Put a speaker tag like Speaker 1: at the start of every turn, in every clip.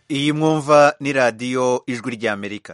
Speaker 1: iyi mwumva ni radiyo ijwi ry'amerika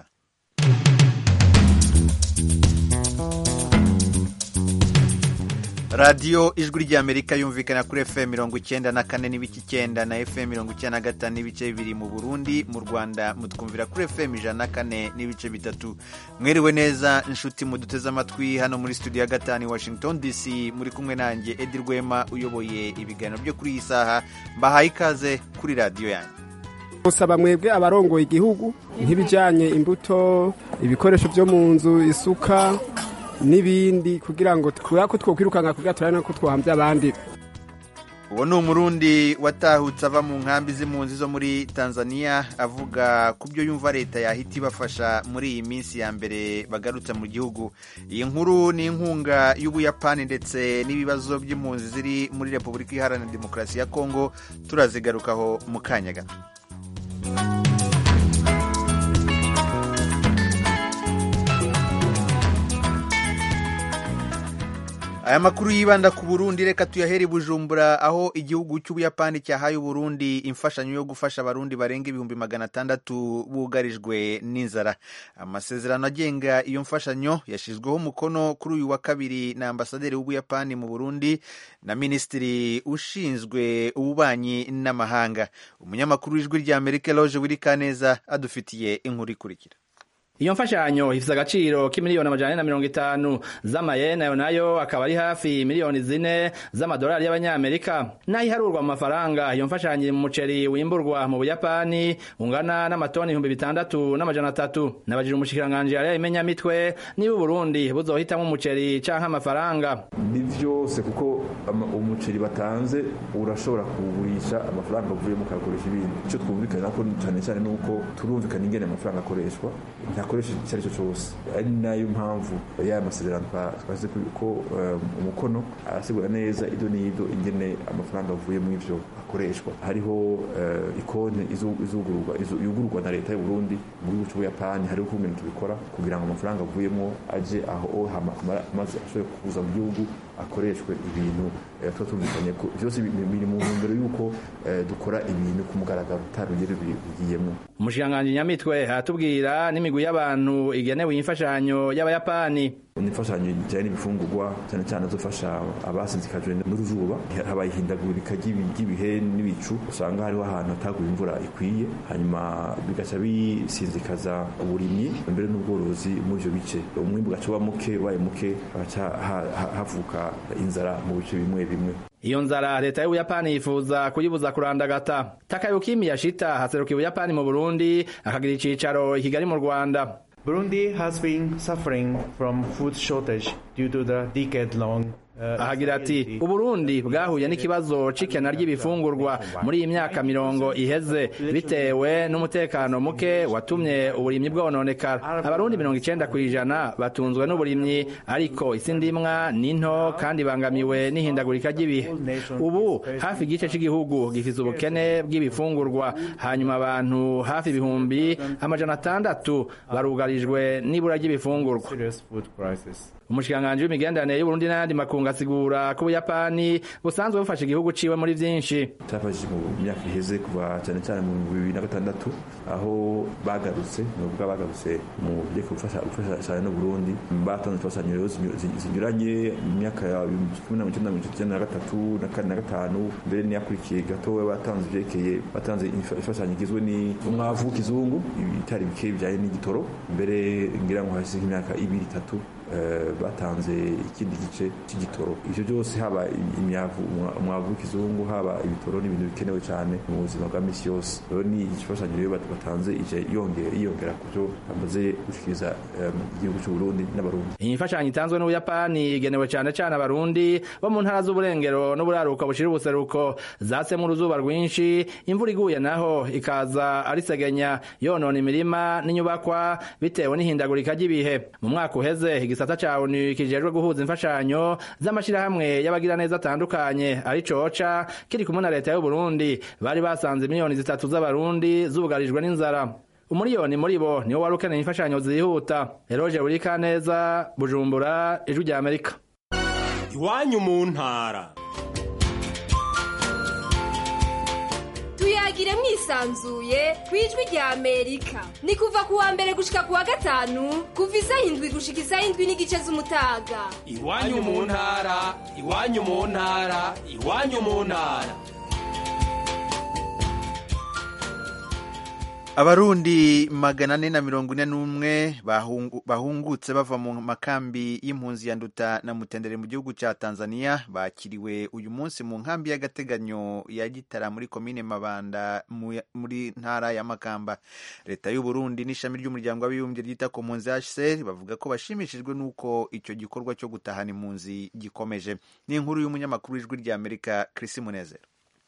Speaker 1: radiyo ijwi ry'amerika yumvikana kuri fm mirongo icyenda na kane n'ibice icyenda na fm mirongo icyenda na gatanu n'ibice bibiri mu burundi mu rwanda mutwumvira kuri fm ijana na kane n'ibice bitatu mwiriwe neza inshuti muduteze amatwi hano muri studio ya gatanu i washington dc muri kumwe nanjye edi rwema uyoboye ibiganiro byo kuri iyi saha mbahaye ikaze kuri radiyo yanjye
Speaker 2: musaba mwebwe abarongoye igihugu nk'ibijyanye imbuto ibikoresho byo mu nzu isuka n'ibindi kugira ngo kubera ko twokwirukanka kugira turabe ko twahambye abandi
Speaker 1: uwo ni umurundi watahutse ava mu nkambi z'impunzi zo muri tanzania avuga ku byo yumva leta yahita ibafasha muri iyi minsi ya mbere bagarutse mu gihugu iyi nkuru ni inkunga y'ubuyapani ndetse n'ibibazo by'impunzi ziri muri repubulika iharanira demokarasi ya kongo turazigarukaho mu kanya gato aya makuru yibanda ku burundi reka tuyahere i bujumbura aho igihugu cy'ubuyapani cyahaye uburundi imfashanyo yo gufasha abarundi barenga ibihumbi magana atandatu bugarijwe n'inzara amasezerano agenga iyo mfashanyo yashyizweho umukono kuri uyu wa kabiri na ambasaderi w'ubuyapani mu burundi na minisitiri ushinzwe ububanyi n'amahanga umunyamakuru w'ijwi rya amerika loje wirikaneza adufitiye inkuru ikurikira
Speaker 3: iyo mfashanyo ifise agaciro k'imiliyoni amajana na mirongo itanu z'amayeni ayo nayo akaba ari hafi miliyoni zine z'amadolari y'abanyamerika nayiharurwa mu mafaranga iyo mfashanyo iri mu muceri wimburwa mu buyapani ungana n'amatoni ibihumbi bitandatu n'amajana atatu nabajije umushikiranganji yari imenyamitwe niba uburundi buzohitamwo umuceri canke amafaranga
Speaker 4: ni vyose kuko umuceri batanze urashobora kuwugurisha amafaranga avuyemo ukayakoresha ibindi ico twumvikana ko cane cane nuko turumvikana ingene amafaranga akoreshwa ntakoresha icyo ari cyo cyose ari nayo mpamvu ya masezerano twashyize ko umukono arasigura neza ido n'ido ingene amafaranga avuye mu ivyo akoreshwa hariho ikonti yugururwa na leta y'u Burundi mu gihugu cy'ubuyapani hariho ukuntu tubikora kugira ngo amafaranga avuyemo aje aho maze ashobore kuza mu gihugu akoreshwe ibintu tuba tumvikanye ko byose biri mu ntumbero y'uko dukora ibintu ku mugaragaro utarugero bigiyemo
Speaker 3: umushikiranganji nyamitwe aratubwira n'imigwi y'abantu igenewe imfashanyo y'abayapani
Speaker 4: imfashanyo ijyanye n'ibifungurwa cyane cyane azofasha abasinzikajwe n'uruzuba habaye ihindagurika ry'ibihe n'ibicu usanga hariho ahantu hataguye imvura ikwiye hanyuma bigaca bisinzikaza uburimyi mbere n'ubworozi muri ivyo bice umwimbu ugaca uba muke ubaye muke hagaca havuka inzara mu bice bimwe bimwe
Speaker 3: iyo nzara leta y'ubuyapani yifuza kuyibuza kurandagata takayukimi yashita haseruka ubuyapani mu burundi akagira icicaro i kigali mu rwanda
Speaker 5: Burundi has been suffering from food shortage due to the decade-long
Speaker 3: ahagira ati uburundi bwahuye n'ikibazo c'ikena ry'ibifungurwa muri iyi myaka mirongo iheze bitewe n'umutekano muke watumye uburimyi bwononekara abarundi mirongo icenda kw'ijana batunzwe n'uburimyi ariko isi ndimwa ni nto kandi bangamiwe n'ihindagurika ry'ibihe ubu hafi igice c'igihugu gifise ubukene bw'ibifungurwa hanyuma abantu hafi ibihumbi amajana atandatu barugarijwe n'ibura ry'ibifungurwa umushikiranganji w'imigenderanire y'uburundi n'ayandi makungu asigura ko ubuyapani busanzwe bufasha igihugu ciwe muri vyinshi
Speaker 4: cyafashije mu myaka iheze kuva cyane cyane mu bibiri na gatandatu aho bagarutse ni ukuvuga bagarutse mu byo gufasha cyane n'uburundi batanze imfashanyo rero zinyuranye mu myaka ya cumi na mirongo icyenda na gatatu na kane na gatanu mbere n'iyakurikiye gatoya batanze ivyerekeye batanze imfashanyo igizwe n'umwavu w'ikizungu ibitari bike bijanye n'igitoro mbere ngira ngo hasi nk'imyaka ibiri itatu batanze ikindi gice cy'igitoro ivyo byose haba imyavu umwavu w'ikizungu haba ibitoro n'ibintu bikenewe cyane mu buzima bwa misi yose rero ni igifashanyo rero batanze ije yiyongera ku byo bamaze gushikiriza igihugu cy'u Burundi n'abarundi
Speaker 3: iyi mfashanyo itanzwe n'ubuyapani igenewe cyane cyane abarundi bo mu ntara z'uburengero n'uburaruko bushira ubuseruko zatsemo uruzuba rwinshi imvura iguye naho ikaza ari segenya yonona imirima n'inyubakwa bitewe n'ihindagurika ry'ibihe mu mwaka uheze igisata ca ONU kijejwe guhuza imfashanyo z'amashirahamwe y'abagiraneza atandukanye ari coca kiri kumwe na leta y'u Burundi bari basanze miliyoni zitatu z'abarundi zugarijwe n'inzara umuriyoni muri bo niwo wari ukeneye imfashanyo zihuta eroje burika neza bujumbura ijwi rya amerika
Speaker 6: iwanyu mu ntara tuyagire mwisanzuye ku ijwi rya amerika ni kuva ku wa mbere gushika ku wa gatanu kuva isaha indwi gushika isaha indwi n'igice z'umutaga
Speaker 7: iwanyu mu ntara iwanyu mu ntara iwanyu mu ntara
Speaker 1: abarundi magana ane na mirongo ine n'umwe bahungu- bahungutse bava mu makambi y'impunzi ya nduta na mutendere mu gihugu cya tanzania bakiriwe uyu munsi mu nkambi y'agateganyo ya gitara muri komine mabanda mu- muri ntara ya makamba leta y'u burundi n'ishami ry'umuryango w'abibumbye ryita ku mpunzi hcr bavuga ko bashimishijwe n'uko icyo gikorwa cyo gutahana impunzi gikomeje ni inkuru y'umunyamakuru w'ijwi ry'amerika chris munezero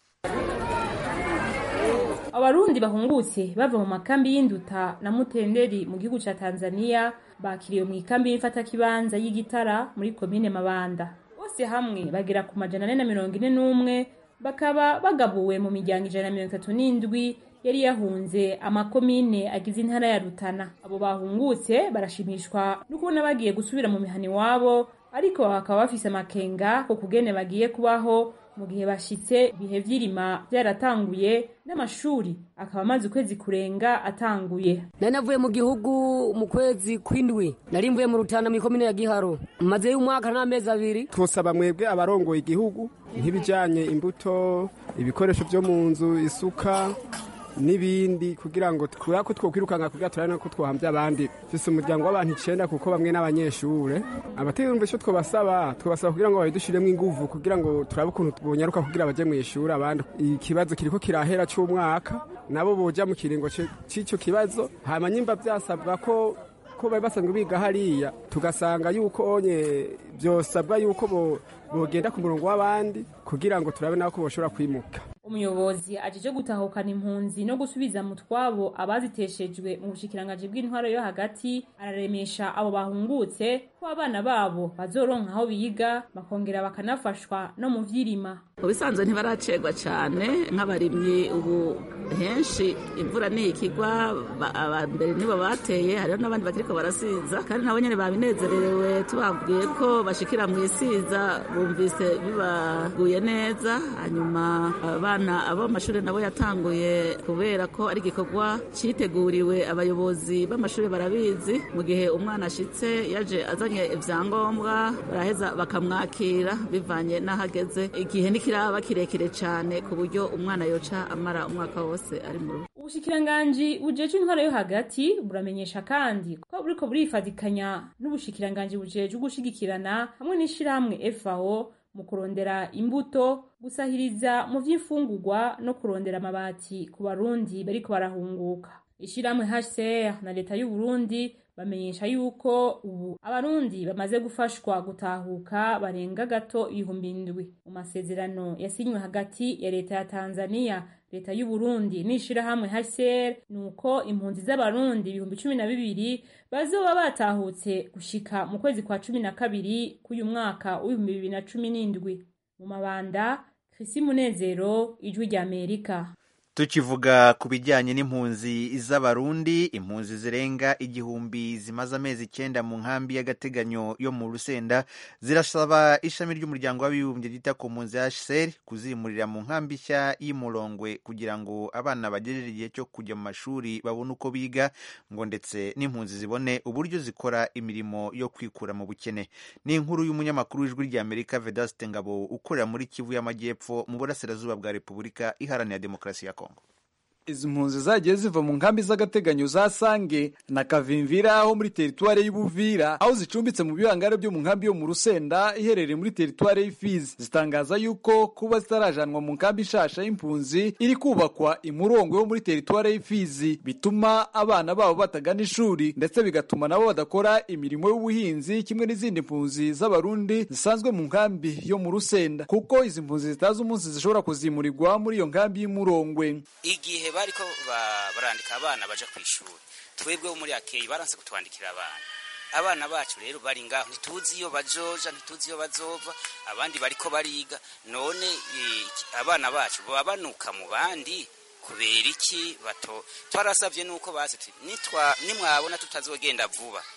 Speaker 8: abarundi bahungutse bava mu makambi y'induta na mutenderi mu gihugu ca tanzania bakiriwe mu ikambi y'imfatakibanza y'igitara muri komine mabanda bose hamwe bagera ku majana ane na mirongo ine n'umwe bakaba bagabuwe mu miryango ijana na mirongo itatu n'indwi yari yahunze amakomine agize intara ya rutana abo bahungutse barashimishwa no kubona bagiye gusubira mu mihana iwabo ariko bakaba bafise amakenga ko kugene bagiye kubaho mu gihe bashitse ibihe vy'irima vyaratanguye n'amashuri akaba amaze ukwezi kurenga atanguye
Speaker 9: nari navuye mu gihugu mu kwezi kw'indwi nari mvuye mu rutana mu ikomine ya giharo mazeyo umwaka n'amezi abiri
Speaker 2: twosaba mwebwe abarongoye igihugu nk'ibijyanye imbuto ibikoresho byo mu nzu isuka n'ibindi kugira ngo kubera ko twokwirukanka kugira turabona ko twahambye abandi mfise umuryango w'abantu icenda kuko bamwe n'abanyeshure abategura icyo twabasaba twabasaba kugira ngo babidushiremo inguvu kugira ngo turabe ukuntu bonyaruka kugira baje mu ishuri abandi ikibazo kiriko kirahera c'umwaka nabo boja mu kiringo ce- c'ico kibazo hama nyimba vyasabwa ko ko bari basanzwe biga hariya tugasanga yuko onye byosabwa yuko bo- bogenda ku murongo w'abandi kugira ngo turabe nabo ko boshobora kwimuka
Speaker 8: umuyobozi ajeje gutahukana impunzi no gusubiza mu twabo abaziteshejwe mu bushikiranganji bw'intwaro yo hagati araremesha abo bahungutse ko abana babo bazoronka aho biga bakongera bakanafashwa no mu vy'irima
Speaker 10: mu bisanzwe ntibaracegwa cyane nk'abarimyi ubu henshi imvura ni ikigwa ba- aba mbere nibo bateye hariho n'abandi bakiriko barasiza kandi nabo nyene babinezererewe tubabwiye ko bashikira mu isiza bumvise bibaguye neza hanyuma abana abo mu mashuri nabo yatanguye kubera ko ari igikorwa citeguriwe abayobozi b'amashuri barabizi mu gihe umwana ashitse yaje azanye ivyangombwa baraheza bakamwakira bivanye n'ahageze igihe ntikiraba kirekire cyane ku buryo umwana yoca amara umwaka wose ari mu rugo
Speaker 8: ubushikiranganji bujeje intwaro yo hagati buramenyesha kandi ko buriko burifadikanya n'ubushikiranganji bujeje gushigikirana hamwe n'ishirahamwe FAO mu kurondera imbuto gusahiriza mu vy'imfungurwa no kurondera amabati ku barundi bariko barahunguka ishirahamwe HCR na leta y'u Burundi bamenyesha yuko ubu abarundi bamaze gufashwa gutahuka barenga gato ibihumbi indwi mu masezerano yasinywe hagati ya leta ya Tanzania leta y'u Burundi n'ishirahamwe HCR nuko impunzi z'abarundi ibihumbi cumi na bibiri bazoba batahutse gushika mu kwezi kwa cumi na kabiri k'uyu mwaka w'ibihumbi bibiri na cumi n'indwi mu mabanda Chrissy Munezero ijwi rya Amerika
Speaker 1: tukivuga ku bijyanye n'impunzi z'abarundi impunzi zirenga igihumbi zimaze amezi icyenda mu nkambi y'agateganyo yo mu rusenda zirasaba ishami ry'umuryango w'abibumbye ryita ku mpunzi hcr kuzimurira mu nkambi nshya y'umurongwe kugira ngo abana bagerere igihe cyo kujya mu mashuri babone uko biga ngo ndetse n'impunzi zibone uburyo zikora imirimo yo kwikura mu bukene ni inkuru y'umunyamakuru w'ijwi ry'amerika vedaste ngabo ukorera muri kivu y'amajyepfo mu burasirazuba bwa repubulika iharanira demokarasi ya kongo
Speaker 11: izi mpunzi zagiye ziva mu nkambi z'agateganyo za sange na kavimvira ho muri teritwari y'ubuvira aho zicumbitse mu bihangare byo mu nkambi yo mu rusenda iherereye muri teritwari y'ifizi zitangaza yuko kuba zitarajanwa mu nkambi nshasha y'impunzi iri kubakwa imurongo yo muri teritwari y'ifizi bituma abana babo batagana ishuri ndetse bigatuma nabo badakora imirimo y'ubuhinzi kimwe n'izindi mpunzi z'abarundi zisanzwe mu nkambi yo mu rusenda kuko izi mpunzi zitazi umunsi zishobora kuzimurirwa muri iyo nkambi y'umurongwe
Speaker 12: igihe bariko ba- barandika abana baja ku ishuri twebwe bo muri akeyi baranse kutwandikira abana abana bacu rero bari ngaho ntituzi iyo bajoja ntituzi iyo bazova abandi bariko bariga none eh, abana bacu baba banuka mu bandi kubera iki bato twarasavye nuko bazi tuti nitwa nimwabona tutazogenda vuba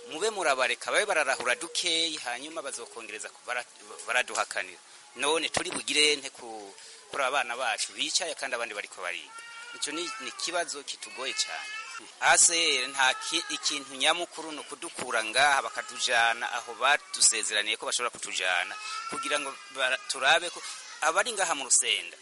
Speaker 12: mube murabareka babe bararahura dukeyi hanyuma bazokongereza baraduhakanira none turi bugire nte kuri abana bacu bicaye kandi abandi bariko bariga icyo ni ikibazo kitugoye cyane hasi nta ikintu nyamukuru ni ukudukura ngaha bakatujana aho badusezeraniye ko bashobora kutujana kugira ngo turabe ko abari ngaha mu rusenda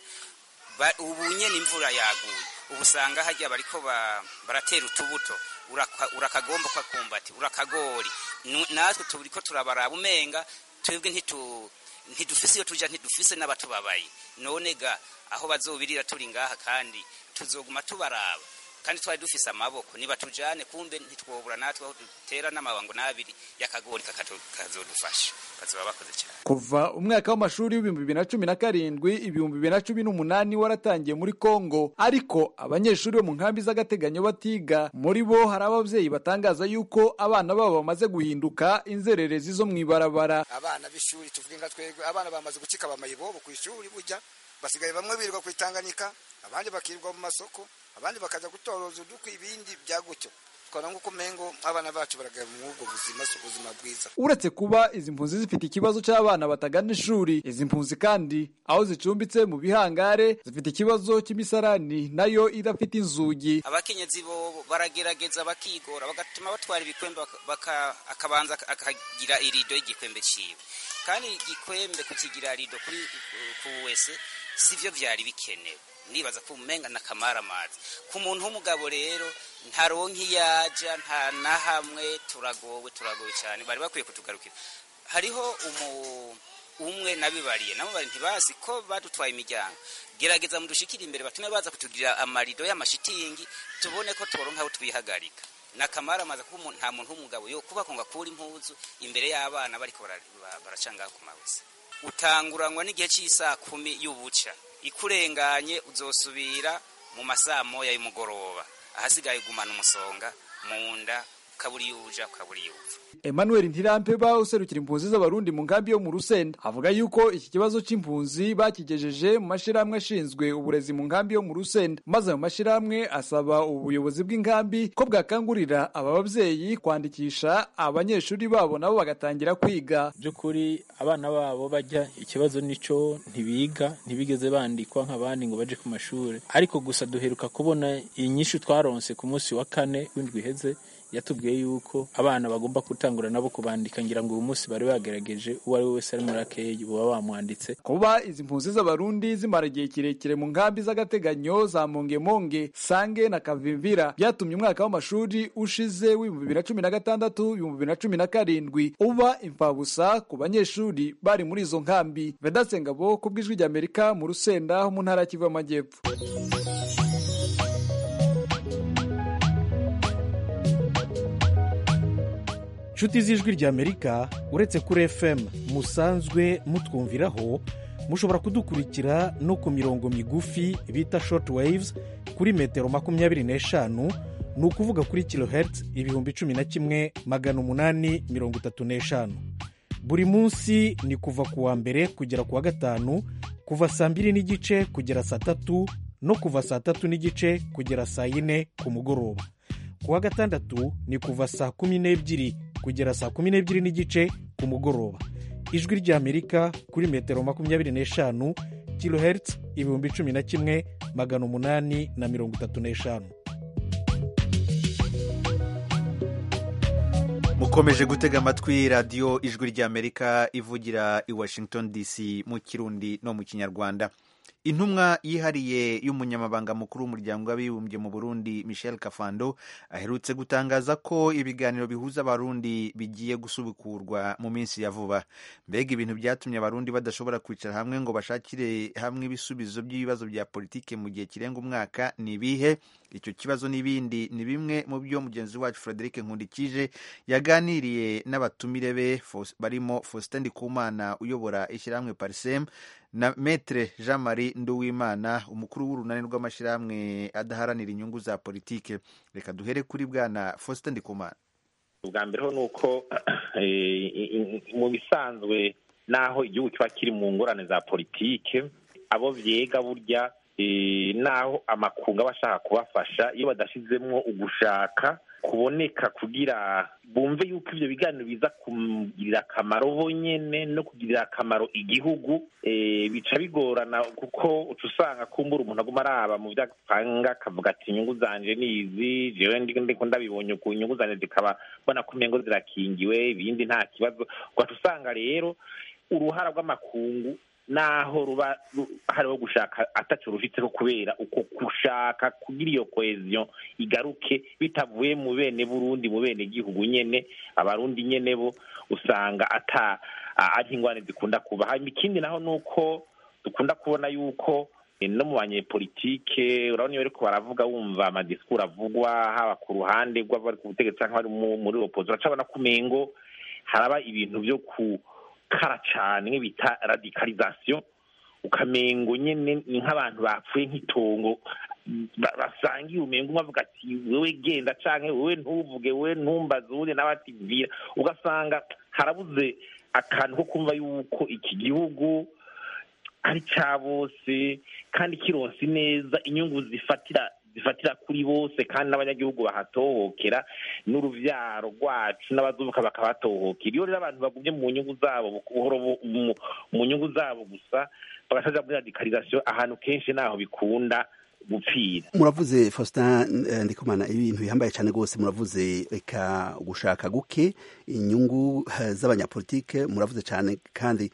Speaker 12: ubu nyene imvura yaguye ubu usanga hajya bariko baratera utubuto urakagomba ukakumbati urakagori natwe turiko turabaraba umenga twebwe ntidufise iyo tuja ntidufise n'abatubabaye none ga aho bazobirira turi ngaha kandi tuzoguma tubaraba kandi twari dufise amaboko niba tujane kumbe ntitwobura natwe aho dutera n'amabango n'abiri y'akagori kazodufasha kazoba bakoze cyane
Speaker 11: kuva umwaka w'amashuri w'ibihumbi bibiri na cumi na karindwi ibihumbi bibiri na cumi n'umunani waratangiye muri kongo ariko abanyeshuri bo mu nkambi z'agateganyo batiga muri bo hari ababyeyi batangaza yuko abana babo bamaze guhinduka inzererezi zo mu ibarabara
Speaker 13: abana b'ishuri tuvuge nka twebwe abana bamaze gucika bamayibobo ku ishuri burya basigaye bamwe birirwa ku itanganika abandi bakirirwa mu masoko abandi bakaza gutoroza udukwi ibindi bya gutyo twara nk'uko umengo abana bacu baragaya mu ubwo buzima si ubuzima bwiza
Speaker 11: uretse kuba izi mpunzi zifite ikibazo cy'abana batagana ishuri izi mpunzi kandi aho zicumbitse mu bihangare zifite ikibazo cy'imisarani nayo idafite inzugi
Speaker 12: abakenyezi bo baragerageza bakigora bagatuma batwara ibikwembe akabanza akagira irido y'igikwembe ciwe kandi igikwembe kukigira rido kuri ku wese sivyo vyari bikenewe nibaza ko umenga na kamaramazi ku muntu w'umugabo rero ntaronka iyaja nta na hamwe turagowe turagowe cyane bari bakwiye kutugarukira hariho umu umwe nabibariye nabo bari ntibazi ko badutwaye imiryango gerageza mudushikire imbere batume baza kutugirira amarido y'amashitingi tubone ko turonka aho twihagarika nakamara amaze kuba nta muntu w'umugabo yo kuba konga kura impuzu imbere y'abana bariko baracanga ku mawese utanguranywa n'igihe cy'isaa kumi y'ubuca ikurenganye uzosubira mu masaa moya y'umugoroba ahasigaye gumana umusonga mu nda ukabura iyo uja ukabura iyo uva
Speaker 11: Emmanuel Ntirampeba userukira impunzi z'abarundi mu nkambi yo mu Rusenda avuga yuko iki kibazo c'impunzi bakigejeje mu mashirahamwe ashinzwe uburezi mu nkambi yo mu Rusenda maze ayo mashirahamwe asaba ubuyobozi bw'inkambi ko bwakangurira aba bavyeyi kwandikisha abanyeshuri babo nabo bagatangira kwiga
Speaker 14: by'ukuri abana babo bajya ikibazo nico ntibiga ntibigeze bandikwa nk'abandi ngo baje ku mashuri ariko gusa duheruka kubona inyishu twaronse ku munsi wa kane w'indwi iheze yatubwiye yuko abana bagomba gutangura nabo kubandika ngira ngo uyu munsi bari bagerageje uwo ari we wese ari muri akeyi baba bamwanditse
Speaker 11: kuba izi mpunzi z'abarundi zimara igihe kirekire mu nkambi z'agateganyo za mongemonge sange na kavimvira byatumye umwaka w'amashuri ushize w'ibihumbi bibiri na cumi na gatandatu ibihumbi bibiri na cumi na karindwi uba imfabusa ku banyeshuri bari muri izo nkambi vedasengabo ku bw'ijwi ry'amerika mu rusenda ho mu ntara ya kivu y'amajyepfo
Speaker 15: inshuti z'ijwi ry'amerika uretse kuri fm musanzwe mutwumviraho mushobora kudukurikira no ku mirongo migufi bita short waves kuri metero makumyabiri n'eshanu ni ukuvuga kuri kilohertz ibihumbi cumi na kimwe magana umunani mirongo itatu n'eshanu buri munsi ni kuva ku wa mbere kugera ku wa gatanu kuva saa mbiri n'igice kugera saa tatu no kuva saa tatu n'igice kugera saa yine ku mugoroba ku wa gatandatu ni kuva saa kumi n'ebyiri kugera saa kumi n'ebyiri n'igice ku mugoroba ijwi ry'amerika kuri metero makumyabiri n'eshanu kilohertz ibihumbi cumi na kimwe magana umunani na mirongo itatu n'eshanu
Speaker 1: mukomeje gutega amatwi radiyo ijwi ry'amerika ivugira i washington dc mu kirundi no mu kinyarwanda intumwa yihariye y'umunyamabanga mukuru w'umuryango w'abibumbye mu burundi michel kafando aherutse gutangaza ko ibiganiro bihuza abarundi bigiye gusubukurwa mu minsi ya vuba mbega ibintu byatumye abarundi badashobora kwicara hamwe ngo bashakire hamwe ibisubizo by'ibibazo bya politike mu gihe kirenga umwaka ni ibihe icyo kibazo n'ibindi ni bimwe mu byo mugenzi wacu frederic nkundikije yaganiriye n'abatumire be barimo faustin ndikumana uyobora ishyirahamwe parisem na metre jean marie nduwimana umukuru w'urunani rw'amashyirahamwe adaharanira inyungu za politike reka duhere kuri bwana faustin ndikumana
Speaker 16: ubwa mbere ho ni uko mu bisanzwe n'aho igihugu kiba kiri mu ngorane za politike abo byega burya naho amakungu aba ashaka kubafasha iyo badashyizemo ugushaka kuboneka kugira bumve yuko ivyo biganiro biza kumugirira akamaro bo nyene no kugirira akamaro igihugu eh, bica bigorana kuko uca usanga kumbura umuntu aguma araba mu vyo apanga akavuga ati inyungu zanje ni izi jewe ndi- ndiko ndabibonye ku inyungu zanje zikaba mbona ko umengo zirakingiwe ibindi nta kibazo ugaca usanga rero uruhara rw'amakungu naho ruba ru- hariho gushaka ataco rufiteko kubera uko gushaka kugira iyo cohesion igaruke bitavuye mu bene burundi mu bene gihugu nyene abarundi nyene bo usanga ata a- ari ingwane zikunda kuba hanyuma ikindi naho nuko dukunda kubona yuko eh, no mu banyepolitike urabona iyo bariko baravuga wumva amadisikuru avugwa haba ku ruhande rw'abari ku butegetsi canke bari mu- muri opozi uracabona ko umengo haraba ibintu vyo kukara cane nk'ibita radikalisation ukamengo nyene ni nk'abantu bapfuye nk'itongo ba- basangiye umengo umwe avuga ati wewe genda canke wewe ntuvuge wewe ntumbaze uwundi nawe ati vira ugasanga harabuze akantu ko kumva yuko iki gihugu ari ca bose kandi kironse neza inyungu zifatira zifatira kuri bose kandi n'abanyagihugu bahatohokera n'uruvyaro rwacu n'abazubuka bakabatohokera iyo rero abantu bagumye mu nyungu zabo buhoro bu- mu- mu nyungu zabo gusa bagasaja muri radikalisation ahantu kenshi naho bikunda gupfira
Speaker 17: muravuze faustin eh, ndikumana ibintu bihambaye cyane rwose muravuze reka gushaka guke inyungu eh, z'abanyapolitike muravuze cyane kandi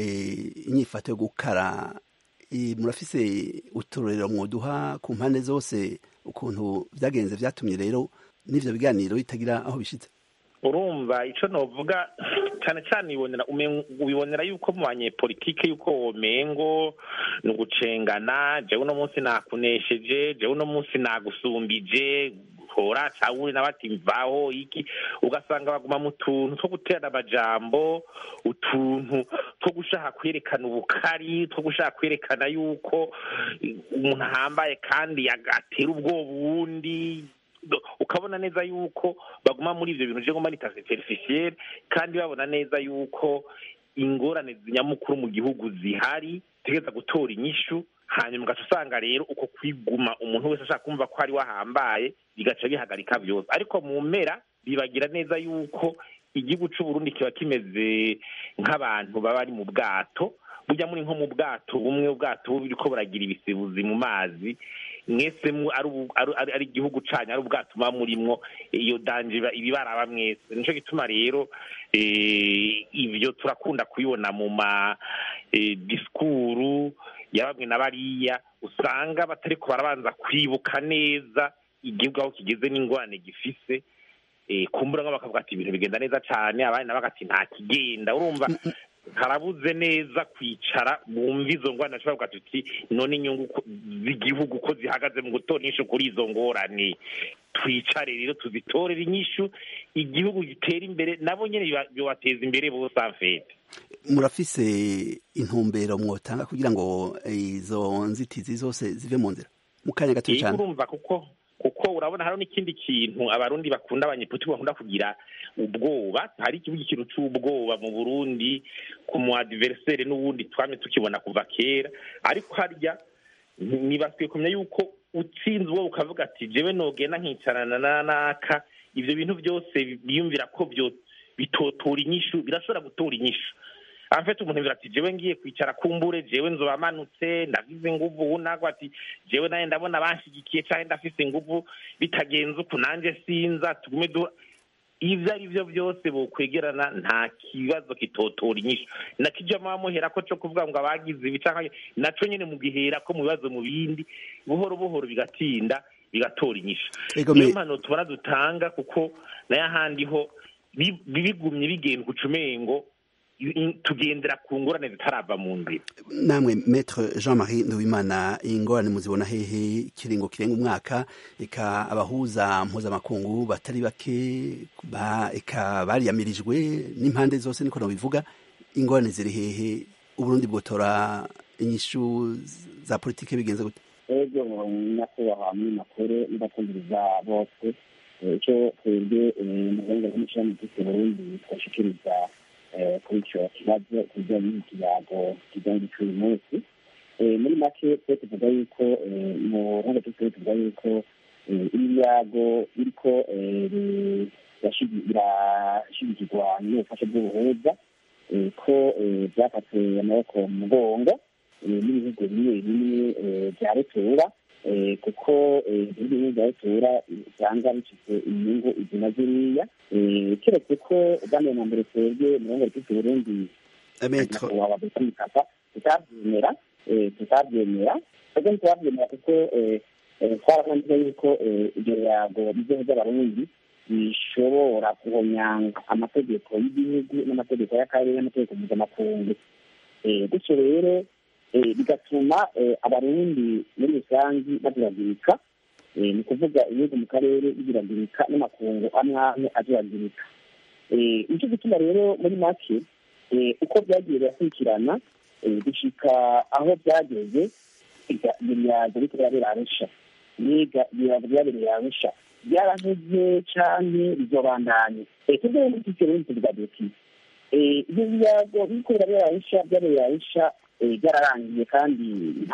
Speaker 17: eh, inyifato yo gukara eh, murafise uturorero mwoduha ku mpande zose ukuntu byagenze byatumye rero n'ivyo biganiro bitagira aho bishitse
Speaker 16: urumva ico novuga cane cane ibonera umen- ubibonera yuko mu banyepolitike yuko womengo ni ugucengana jewe uno munsi nakunesheje jewe uno munsi nagusumbije hora cawuri nabati mvaho iki ugasanga baguma mu tuntu two guterana amajambo utuntu two gushaka kwerekana ubukari two gushaka kwerekana yuko umuntu ahambaye kandi agatera ubwoba uwundi Do- ukabona neza yuko baguma muri ivyo bintu je ngoma nita superficiel kandi babona neza yuko ingorane nyamukuru mu gihugu zihari tegeza gutora inyishu hanyuma ugaca usanga rero uko kwiguma umuntu wese ashaka kumva ko ari wahambaye bigaca bihagarika vyose ariko mu mpera bibagira neza yuko igihugu c'uburundi kiba kimeze nk'abantu baba ari mu bwato burya muri nko mu bwato bumwe ubwato buriko buragira ibisibuzi mu mazi mwese mu- ari ubu- ari- ari- ari igihugu canyu ari ubwato muba murimwo iyo danje iba- ibibaraba mwese nico gituma rero eh, ivyo turakunda kubibona mu ma eh, disikuru ya bamwe na bariya usanga batariko barabanza kwibuka neza igihugu aho kigeze n'ingorane gifise eh, kumbura nko bakavuga ati ibintu bigenda neza cane abandi nabo bagati nta kigenda urumva harabuze neza kwicara bumva izo ngorane bashobora kuvuga tuti none inyungu ko- z'igihugu ko zihagaze mu gutora inyishu kuri izo ngorane twicare rero tuzitorere inyishu igihugu gitera imbere nabo nyene biba- byobateza imbere bose afete
Speaker 17: murafise intumbero mwotanga kugira ngo izo nzitizi zose zive mu nzira mu kanya gato
Speaker 16: Yego
Speaker 17: cyane
Speaker 16: urumva kuko kuko urabona hariho n'ikindi kintu abarundi bakunda abanyepolitiki bakunda kugira ubwoba hari ikibuga ikintu c'ubwoba mu burundi ku mu adversaire n'ubundi twamye tukibona kuva kera ariko harya nibasiye kumenya yuko utsinze uwo ukavuga ati jewe nogenda nkicarana na naka ivyo bintu byose biyumvira ko byo bitotora inyishu birashobora gutora inyishu amfite umuntu yumvira ati jewe ngiye kwicara kumbure jewe nzoba manutse ndagize inguvu unagwa ati jewe naye ndabona banshigikiye canke ndafise inguvu bitagenze uku nanje sinza tugume du ivyo ari vyo byose bokwegerana nta kibazo kitotora inyishu nakijya muhera ko co kuvuga ngo abagize ibi canke naco nyene mu gihera ko mu bibazo mu bindi buhoro buhoro bigatinda bigatora inyishu
Speaker 17: Ego
Speaker 16: niyo
Speaker 17: me-
Speaker 16: mpano tubona dutanga kuko nayo ahandi ho bi- bigumye bigenda ucumengo tugendera ku ngorane zitarava mu nzira
Speaker 17: namwe maître jean marie nduwimana ingorane muzibona hehe ikiringo kirenga umwaka eka abahuza mpuzamakungu batari bake ba eka bariyamirijwe n'impande zose niko bivuga ingorane ziri hehe uburundi bwotora inyishu za politike bigenze gute
Speaker 18: ego nyakubahwa muri makuru n'abakumviriza bose Eh, icyo twebwe mu rwego rw'umushami w'igiti burundi twashikiriza eh, kuri icyo kibazo ku bijyanye n'ikiyago kijyanye cy'uyu munsi Eh, muri make twe tuvuga yuko eh, mu rwego rw'igiti tuvuga yuko ibiyago biriko birashigikirwa n'ubufasha bw'ubuhuza ko byafatiwe amaboko mu mugongo n'ibihugu bimwe bimwe bya rutura kuko ibihugu bimwe bya rutura usanga bifite inyungu izi na ziriya keretse ko ubwambere na mbere twebwe mu ruhande rw'iki burundi nyakubahwa dr mukapa tutabyemera tutabyemera twebwe ntiturabyemera kuko twarabonye yuko ibyo biyago by'igihugu by'abarundi bishobora guhonyanga amategeko y'igihugu n'amategeko y'akarere n'amategeko mpuzamakungu gutyo rero bigatuma abarundi muri rusange bagiragirika ni ukuvuga ibihugu mu karere bigiragirika n'amakungu amwe amwe agiragirika nicyo gituma rero muri make uko byagiye birakurikirana gushika aho byageze ibirago biriko birabera arusha niga ibirago byabereye arusha byaravuze canke bizobandanye tubwo muri iki kirundi tuvuga duti ibyo birago biriko birabera arusha byabereye arusha byararangiye kandi nta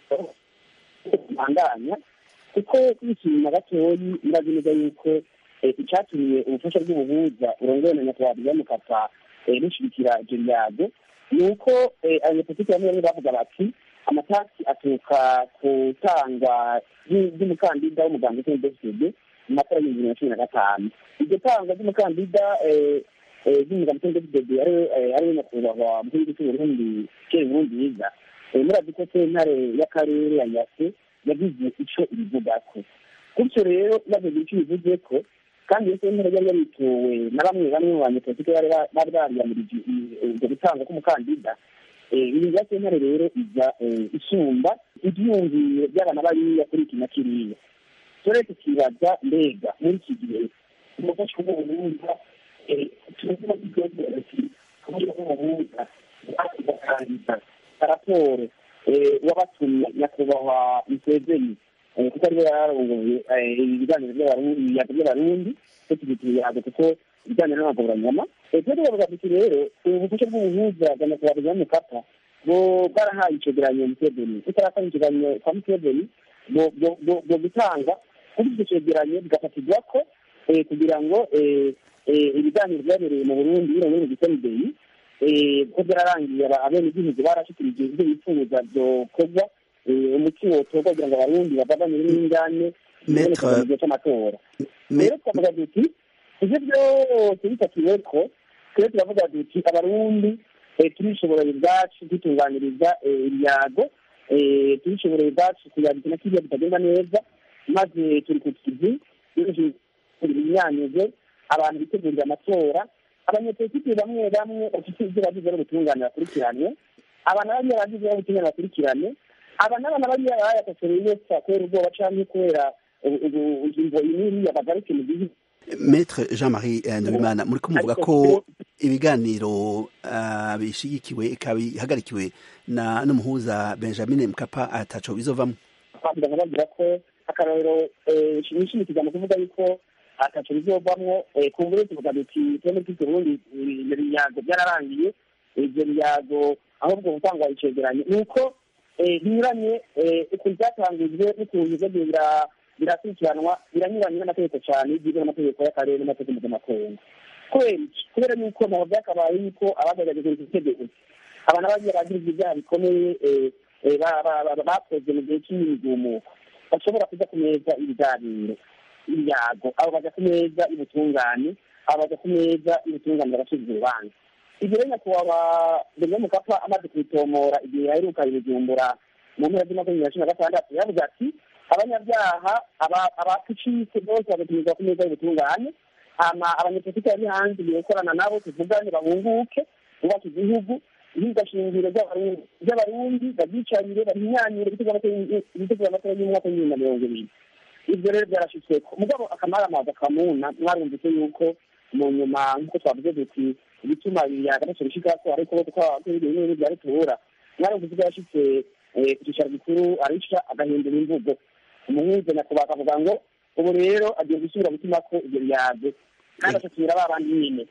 Speaker 18: kubandanya kuko kwishima gatoyi murazi neza yuko icatumiye ubufasha bw'ubuhuza urongoye na nyakubahwa mukapa rushigikira ivyo birago ni uko abanyapolitiki bamwe bamwe bavuga bati amatasi aturuka ku tangwa ry'umukandida w'umuganga w'intebe mu matora y'ibihumbi bibiri na cumi na gatanu iryo tangwa ry'umukandida ry'umuganga w'intebe ariwe nyakubahwa mu gihugu cy'uburundi kera nkurunziza murazi ko sentare y'akarere ya nyase yagize ico ibivugako gutyo rero bavuze ico bivuze ko kandi iyo sentare yari yarituwe na bamwe bamwe mu banyepolitike bari bariyamirije ubwo gutanga k'umukandida ibi bya sentare rero iza isumba ibyiyumviro by'abana bariya kuri iki na kiriya tore tukibaza mbega muri iki gihe umufasha w'ubuhuza tuzi no kubyogera ati kubera w'ubuhuza bakandida raporo wabatumye nyakubahwa museveni kuko ariwe yararongoye ibiganiro by'abarundi cyo tugituye yago kuko ibiganiro n'amagoranyama twebwe tubavuga tuti rero ubufasha bw'ubuhuza bwa nyakubahwa bwa mukapa bo bwarahaye icegeranyo museveni tutarakora icegeranyo kwa museveni bwo gutanga kuri icyo cegeranyo bigafatirwa ko kugira ngo ibiganiro byabereye mu burundi bino muri gisenidei ko byararangiye abenegihugu barashikirije ibyo bifuza byokorwa umuti wotorwa kugira ngo abarundi bavaganire n'ingane mu gihe cy'amatora rero twavuga duti ivyo byose bifatiwe ko twebwe turavuga duti abarundi turishoboreye ubwacu dutunganiriza ibyago turishoboreye ubwacu kuyagira na kiriya bitagenda neza maze turi ku kizi imyanyuze abantu bitegurira amatora abanyepolitiki bamwe bamwe bafite ibyo bagize n'ubutungane bakurikirane abantu bariya bagize n'ubutungane bakurikirane aba n'abana bariya bayatosoreye yose kubera ubwoba canke kubera ingingo iniriya bagaruke mu gihugu
Speaker 17: Maître Jean-Marie Ndabimana muri ko muvuga ko ibiganiro bishigikiwe ikaba ihagarikiwe na n'umuhuza Benjamin Mkapa ataco bizovamo
Speaker 18: twavuga nkababwira ko akarorero nishimikiza mu kuvuga yuko ataco bizovamwo ku nguru tuvuga duti twemwe twite Burundi ibyo biyago byararangiye ibyo biyago ahubwo gutangwa icegeranyo ni uko binyuranye ukuntu byatangijwe n'ukuntu byagiye birakurikiranwa biranyuranye n'amategeko cyane y'ibyiza n'amategeko y'akarere n'amategeko mpuzamakungu kubera iki kubera yuko ntabwo byakabaye yuko abagaragaje iki tegeko abantu bagiye bagize ibyaha bikomeye bakoze mu gihe cy'imigumuko bashobora kuja ku meza ibiganiro ibyago abo baja ku meza y'ubutungane abo baja ku meza y'ubutungane barasubizwa urubanza ibyo rero nyakubahwa benjamin mukapa amaze kubitomora igihe yaheruka ibijumbura mu mpera z'amakumyabiri na cumi na gatandatu yavuze ati abanyabyaha abatucitse bose bagatumirwa ku meza y'ubutungane hama abanyepolitiki bari hanze gukorana nabo tuvugane bahunguke bubaka igihugu ihingashingiro ry'abarundi babyicarire bahinyanyire ibitego amatora y'umwaka w'ibihumbi na mirongo ibiri ibyo rero byarashitsweko mugabo akamaramaza kamuna mwarumvise yuko mu nyuma nk'uko twavuze duti ibituma yagarutse bishikako ariko kw'ibyo bimwe bya rutura mwarumvise ko yashitse ku cyicaro gikuru arisha agahindura imvugo umuhuza nyakubahwa akavuga ngo ubu rero agiye gusubira gutima ko ibyo byago kandi asatira ba bandi nyine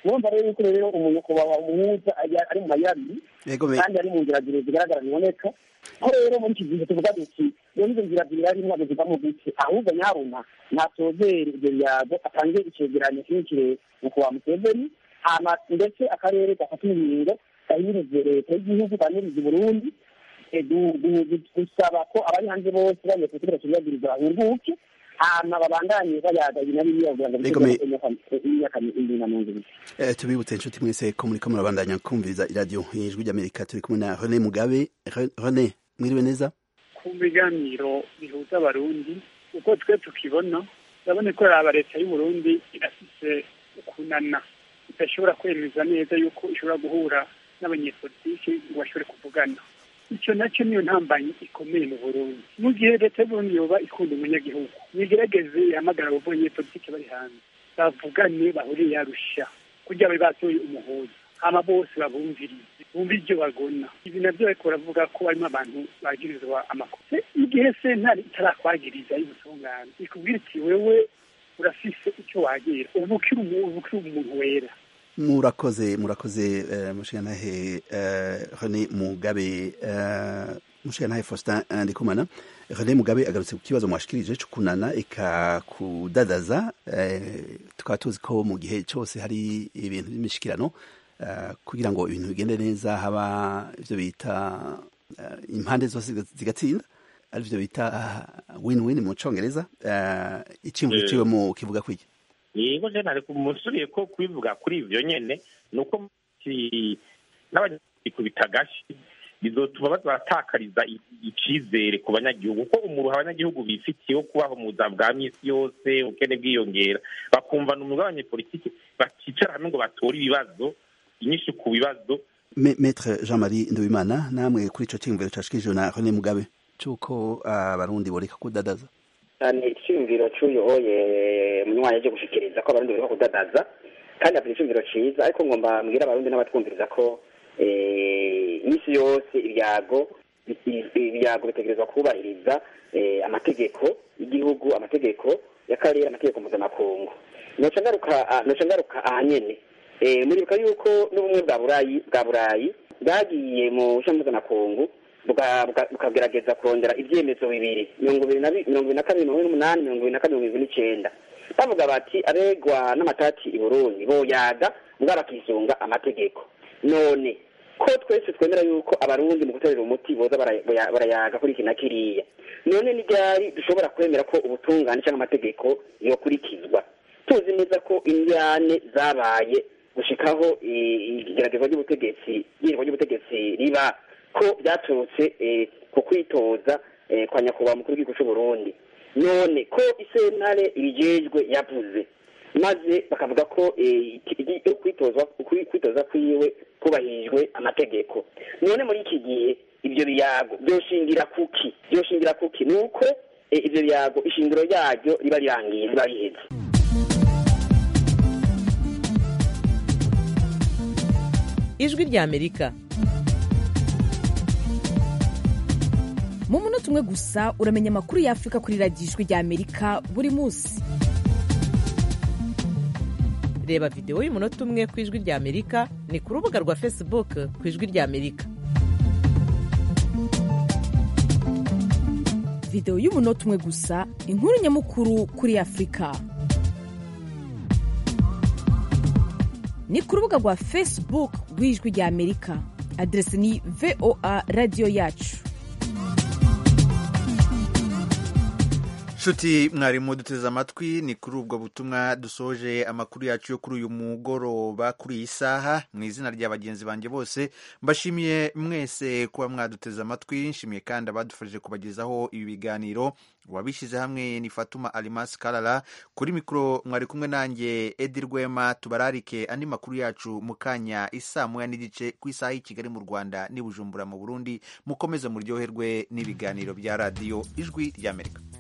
Speaker 18: murumva rero yuko rero umuntu kubaha umuhuza aya- ari mu mayira abiri
Speaker 17: Yego me-
Speaker 18: kandi ari mu nzira zibiri zigaragara biboneka ko rero muri iki gihe tuvuga duti iyo nizo nzira zibiri ari ntabwo zivamo gute ahubwo nyaruna ntasozere ibyo biyago atange icegeranyo kirekire mu kuba museveni hama ndetse akarere gafata ingingo gahirize leta y'igihugu ganiriza uburundi eh, du- du- du- dusaba ko abari hanze bose bagiye kugira kibagiriza bahunguke hama babandanye bayaga ibi na biriya kugira ngo
Speaker 17: Yego me-
Speaker 18: imyaka ibiri na mirongo ibiri
Speaker 17: Eh, tubibutse inshuti mwese ko muriko murabandanya kumviriza iradiyo ijwi ry'amerika turi kumwe na rene mugabe Re- rene mwiriwe neza
Speaker 19: ku biganiro bihuza abarundi uko twe tukibona urabona ko raba leta y'uburundi irafise ukunana idashobora kwemeza neza yuko ishobora guhura n'abanyepolitiki ngo bashobore kuvugana icyo nacyo niyo ntambanyi ikomeye mu burundi mu gihe leta y'uburundi yoba ikunda umunyagihugu nigerageze ihamagara abo banyepolitiki bari hanze bavugane bahuriye yarusha kugira babe batoye umuhuza hama bose babumvirize bumve ibyo bagona ibi navyo ariko baravuga ko harimo abantu bagirizwa amakosa igihe sentare itarakwagiriza y'ubutungane ikubwira iti wewe urafise icyo wagira ubu ukiri umu- ubu ukiri umuntu wera
Speaker 17: murakoze murakoze eh, mushigantahe eh, rene mugabe eh, mushigantahe faustin eh, ndikumana rene mugabe agarutse ku kibazo mwashikirije co kunana eka kudadaza eh, tukaba tuzi ko mu gihe cyose hari ibintu by'imishikirano eh, kugira ngo ibintu bigende neza haba ivyo bita eh, impande zose zigatsinda arivyo bita win-win mu congereza eh, iciyumviro
Speaker 16: Eh.
Speaker 17: ciwe mu kivuga kwiki
Speaker 16: yego je nari kumusuriye ko kubivuga kuri ivyo nyene ni uko kiri- n'abanyikubita agashi bizotuma baza baratakariza i- icizere ku banyagihugu kuko umuruha abanyagihugu bifitiye wo kubaho mu buzima bwa misi yose ubukene bwiyongera bakumva ni umwuga w'abanyepolitiki bakicara hamwe ngo batore ibibazo inyinshi ku bibazo
Speaker 17: Me- Maître Jean-Marie Nduwimana namwe kuri ico ciyumviro cashikijwe na René Mugabe cuko abarundi boreka kudadaza
Speaker 20: cyane icyumviro cy'uyu oye munywanyi aje gushikiriza ko abarundi barimo kudadaza kandi afite icyumviro cyiza ariko ngomba mbwira abarundi n'abatwumviriza ko eh, iminsi yose ibyago i- ibyago bitegerezwa kubahiriza eh, amategeko y'igihugu amategeko y'akarere amategeko mpuzamakungu noca ngaruka ah, noca ngaruka ahanyene Eh, muribuka yuko n'ubumwe bwa burayi bwa burayi bwagiye mu bushami mpuzamakungu buka- buka- bukagerageza kurondera ibyemezo bibiri mirongo ibiri na bi- mirongo ibiri na kabiri mirongo ine n'umunani mirongo ibiri na kabiri mirongo ibiri n'icenda bavuga bati abegwa n'amatati i burundi boyaga mbwa bakisunga amategeko none ko twese twemera yuko abarundi mu guterera umuti boza bara- boya- barayaga kuri iki na kiriya none ni ryari dushobora kwemera ko ubutungane cyangwa amategeko yokurikizwa tuzi neza ko indyane zabaye gushikaho i- igeragezwa ry'ubutegetsi igerwa ry'ubutegetsi riba ko byaturutse eh, ku kwitoza eh, kwa nyakubahwa mukuru w'igihugu cy'u Burundi none ko isentare ibijejwe yavuze maze bakavuga ko eh, iki- iki- kwitozwa ukwi- kwitoza kwiwe kubahirijwe amategeko none muri iki gihe ibyo biyago byoshingira kuki byoshingira kuki ni uko eh, ibyo biyago ishingiro yaryo riba rirangiye riba riheze
Speaker 21: ijwi ry'amerika
Speaker 22: mu munota umwe gusa uramenya amakuru y'afurika kuri radiyo ijwi ry'amerika buri munsi
Speaker 21: reba videwo y'umunota umwe ku ijwi ry'amerika ni ku rubuga rwa facebook ku ijwi ry'amerika
Speaker 22: videwo y'umunota umwe gusa inkuru nyamukuru kuri afurika ni ku rubuga rwa facebook rw'ijwi ry'amerika aderesi ni voa radiyo yacu
Speaker 1: nshuti mwarimu duteze amatwi ni kuri ubwo butumwa dusoje amakuru yacu yo kuri uyu mugoroba kuri iyi saha mu izina rya bagenzi banjye bose mbashimiye mwese kuba mwaduteze amatwi nshimiye kandi abadufashije kubagezaho ibi biganiro uwabishyize hamwe ni fatuma alimasi karara kuri mikoro mwari kumwe nanjye edi rwema tubararike andi makuru yacu mu kanya isaa moya n'igice ku isaha y'i kigali mu rwanda n'i bujumbura mu burundi mukomeze muryoherwe n'ibiganiro bya radiyo ijwi ry'amerika